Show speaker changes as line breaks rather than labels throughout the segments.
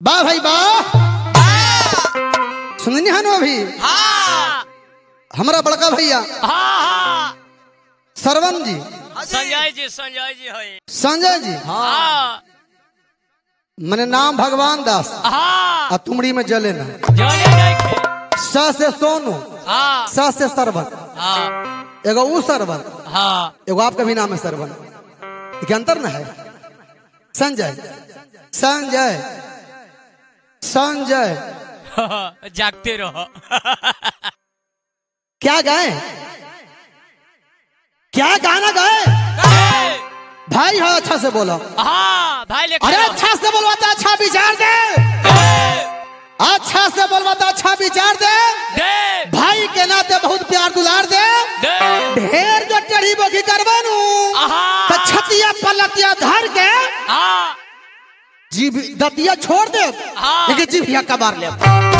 बा भाई बा सुननी हनु अभी
हाँ
हमारा बड़का भैया
हाँ
सरवन जी
संजय जी संजय जी है
संजय जी
हाँ
मने नाम भगवान दास
हाँ
आ तुमड़ी में जले ना
जाने जाके
स से सोनू
हाँ
स से सरवन
हाँ
एगो ऊ सरवन
हाँ
एगो आपका भी नाम है सरवन ये अंतर ना है संजय संजय संजय
जागते रहो
क्या गाए क्या गाना गाए भाई हाँ अच्छा से बोलो
हाँ भाई लेकर
अरे
आओ।
अच्छा से बोलवाता अच्छा विचार दे अच्छा से बोलवाता अच्छा विचार दे
दे
भाई के नाते बहुत प्यार दुलार दे
दे
ढेर जो चढ़ी बोगी करवानू
हाँ
तो छतिया पलतिया धर के
हाँ
जीभ दतिया छोड़ दे
हाँ।
लेकिन जीभिया कबार ले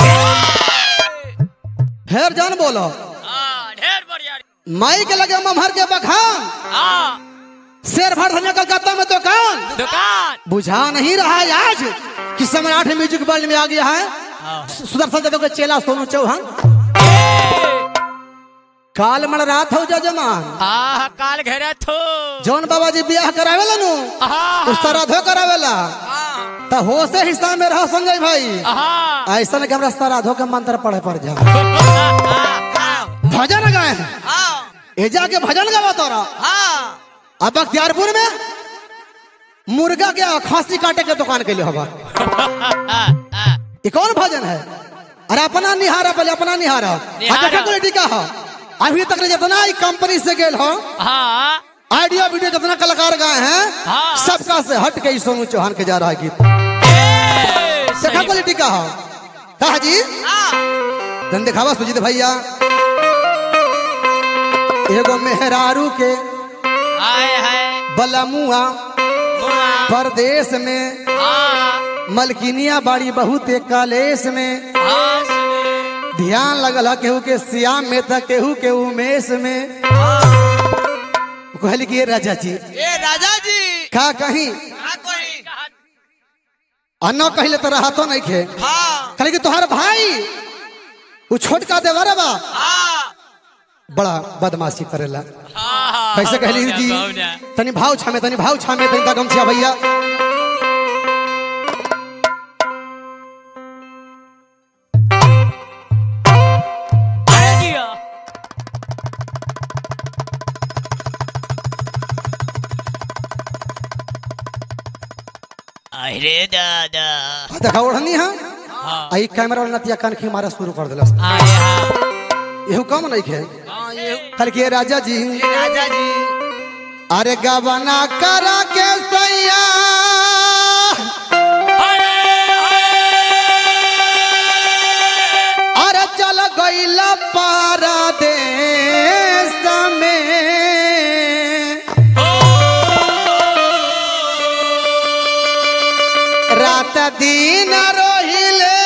फेर जान बोलो
हाँ ढेर बढ़िया
माई के लगे ममहर के बखान
हाँ
शेर भर धनिया कलकत्ता में दुकान
दुकान
बुझा नहीं रहा है आज कि सम्राट म्यूजिक वर्ल्ड में आ गया है
हाँ।
सुदर्शन देव के चेला सोनू चौहान काल मण रात हो जजमान
हाँ काल घेरे थो
जौन बाबा जी ब्याह करावेला नु
हाँ
उस श्राद्धो करावेला
हाँ
तो होशे हिस्सा में रहो संजय भाई
हाँ
ऐसा नहीं कि हमरा श्राद्धो के मंत्र पढ़े पड़ जा भजन गाए हैं ए जाके भजन गावा तोरा अब बख्तियारपुर में मुर्गा के खांसी काटे के दुकान के लिए होगा ये कौन भजन है अरे अपना निहारा पहले अपना निहारा
निहारा।
अच्छा क्वालिटी का हो अभी तक जितना ही कंपनी से गेल हो
हाँ
आइडिया वीडियो जितना कलाकार गाए हैं
हाँ।
सबका से हट के ही सोनू चौहान के जा रहा है गीत
ए,
देखा
सही
क्वालिटी का हो कहा जी धन दिखावा सुजीत भैया एगो मेहरारू के
आए है
बलमुआ
मुआ
परदेश में
हाँ
मलकिनिया बाड़ी बहुत कलेश में
हाँ सुने।
ध्यान लगल है केहू के श्याम में था केहू के उमेश में कहली कि ये राजा जी
ए राजा जी
का कहीं
का कही
अन्ना कहले तो रहा तो नहीं खे
हाँ
कहले कि तुम्हारा भाई वो छोटका देवर बा
हाँ
बड़ा बदमाशी करेला
हाँ, हाँ,
कैसे कहली
बहुना,
जी
बहुना।
तनी भाव छामे तनी भाव छामे तनी तक गमछिया भैया
अरे जिया। अरे दादा
आ देखा ओढ़नी है
हाँ
आई कैमरा वाला नतिया कान खी मारा शुरू कर दिला
आए हाँ
यहू कम नहीं खे
हाँ ये
कहले कि ये राजा जी
ए राजा जी
अरे गबना करा के सैया अरे चल गईल परदेश में रात दिन रोहिले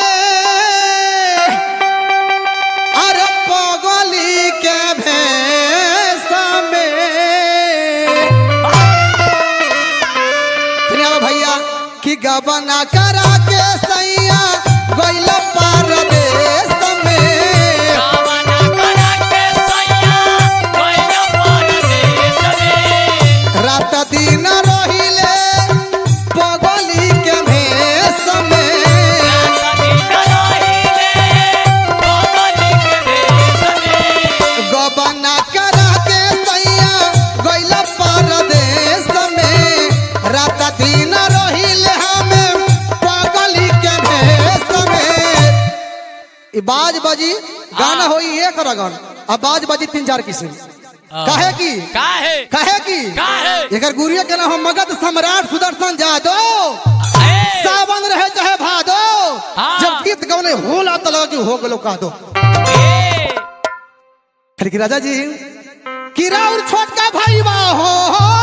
अरे पगली के भेष में सुनिए भैया कि गबना करा के सैया गइल परदेश में रात दिन रोहिले पगली के भेष में गबना करा के सैया गइल परदेश में रात दिन रोहिले हमें पगली के भेष में ई बाज बजी गाना होई एक रगन अब बाज बजी तीन चार किस्म काहे की
काहे
काहे की
काहे
एकर गुरुए के नाम मगध सम्राट सुदर्शन जादव सावन रहे चाहे भादो
हाँ।
जब गीत गौने होला तो लगा कि हो गलो कह दो फिर कि राजा जी कि राउर छोटका भाई बा हो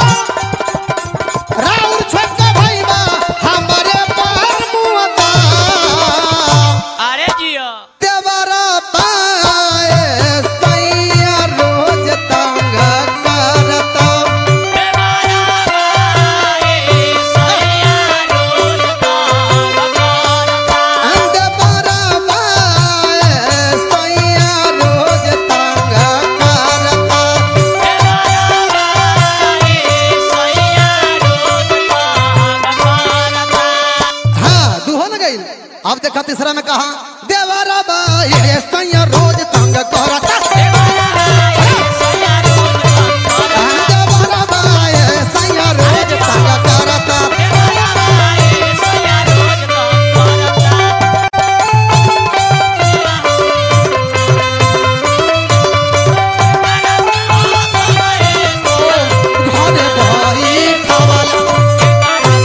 राउर छोटका भाई बा हमारे पर मुआता
अरे जिया
देवरा पाए सैया रोज तंग करता
देवारा बाए सैया रोज
गई अब देखा तीसरा में कहा देवरा बा ये सैया रोज तंग करता देवरा बा ये सैया रोज तंग करता घरे बही खावला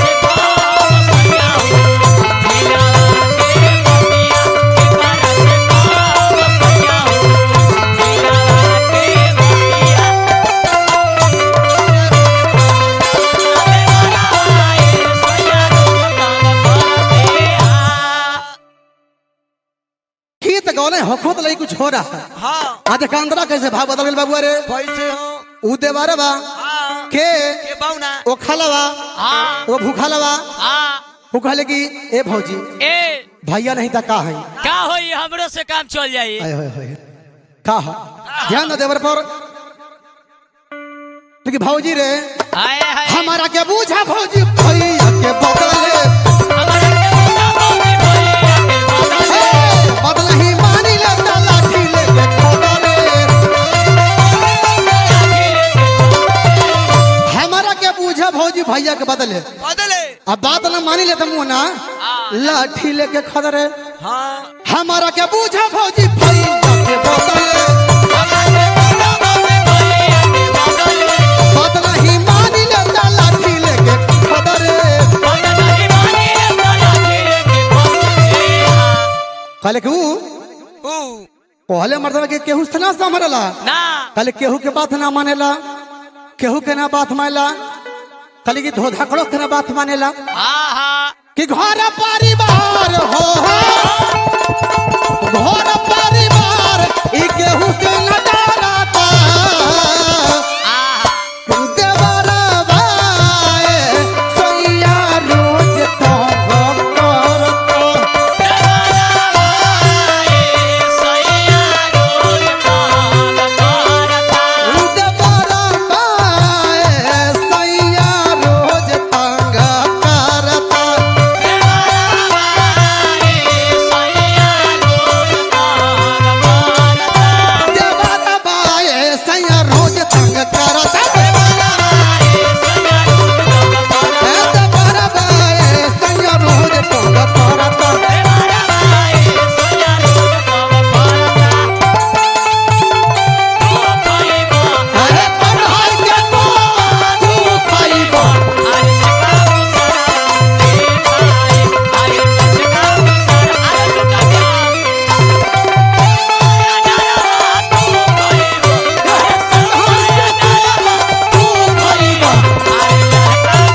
गीत गौले हखोत लई कुछ हो रहा है
हाँ
आज कांदरा कैसे भाव बदल गइल बाबू अरे
कैसे हो
ऊ देवारे बा
हाँ
के
के बाउना
ओ खालवा ओ भूखालवा वो कहले कि ए भौजी
ए
भैया नहीं था का है
का होई हमरो से काम चल जाई
आय होय होय का है ध्यान दे देवर पर लेकिन भौजी रे
हाय हाय
हमारा के बूझा भौजी भैया के बदले
हमारा के बता होगी भैया के बदले
हे, बदला ही मानी लेता लाठी लेके खोदरे हमारा के बूझा भौजी भैया के बदले
बदले
अब बात न मानी लेता मुंह ना लाठी लेके खदरे
हाँ
हमारा के बूझा भौजी भैया के बदले बदला ही मानी लेता लाठी लेके खदरे कहले कि ऊ
ऊ
पहले मर्दवा के केहू से ना समरला
ना
कहले केहू के बात ना मानेला केहू के ना बात मानेला कहले कि धोधाकड़ो के ना बात मानेला
आहा
कि घर परिवार हो घर परिवार ई केहू से न डराता
आहा
देवरवा ए, सैया रोज तंग करता। देवरवा ए, सैया रोज तंग करता। देवरवा ए, सैया रोज तंग करता। ए, देवरवा ए, सैया रोज तंग करता। अरे पढ़ाई के तो तू खइबा। तू खइबा।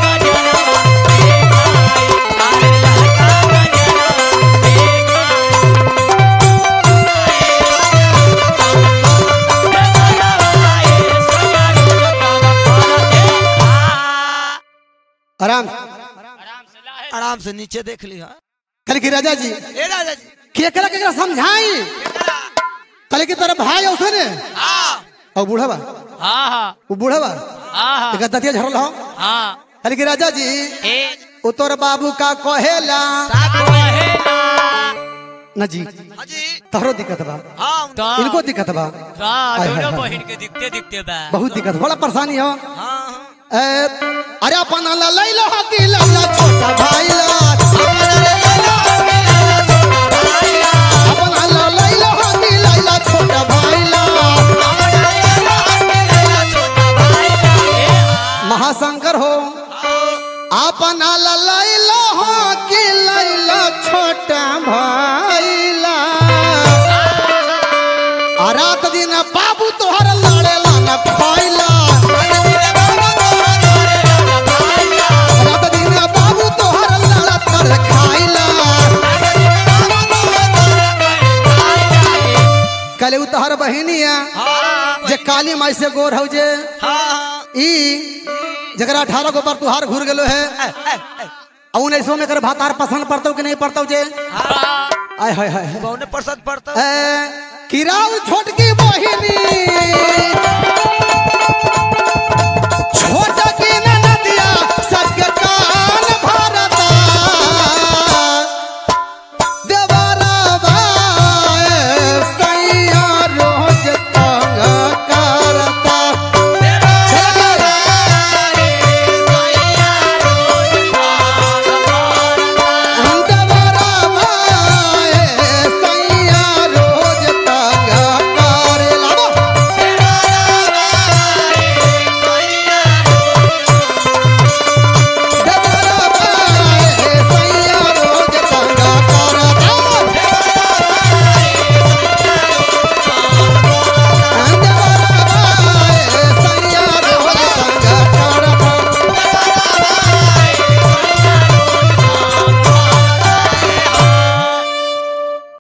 आराम
आराम से नीचे देख ली हाँ
कल की राजा जी
ए राजा जी
केकरा केकरा समझाई कल की तरह भाई औसे ने
हाँ
और बूढ़ा
आहा
वो बूढ़ा
आहा
एक दतिया झरल हो
हाँ
कल की राजा जी
ए
वो तोर बाबू का कहेला न जी
हाँ जी
तोहरो दिक्कत बा
हाँ
तो
इनको दिक्कत बा
हाँ
हाय,
दोनों
हाय, हाय।
बहन के दिखते दिखते बा
बहुत दिक्कत बड़ा परेशानी हो
हाँ
ए, अरे अपन ला लैलो हो कि लैला छोटा भाई ला अपन ला लैलो हो कि लैला छोटा भाई ला महाशंकर हो अपन ला लैलो हो कि लैला छोटा भाई ला आ रात दिन बाबू तोहर लड़ेला न फैला रात दिन बाबू तोहर लड़त कर खाइला कले उ तोहर बहिनिया जे काली माई से गोर हौ जे ई जकरा अठारह गो पर तुहार घूर गेलो है आ उन्नीस में कर भातार पसंद पड़तौ कि नहीं पड़तौ जे आय हाय हाय
कौन पसंद पड़ता
ए, किराउ छोटकी बहिनी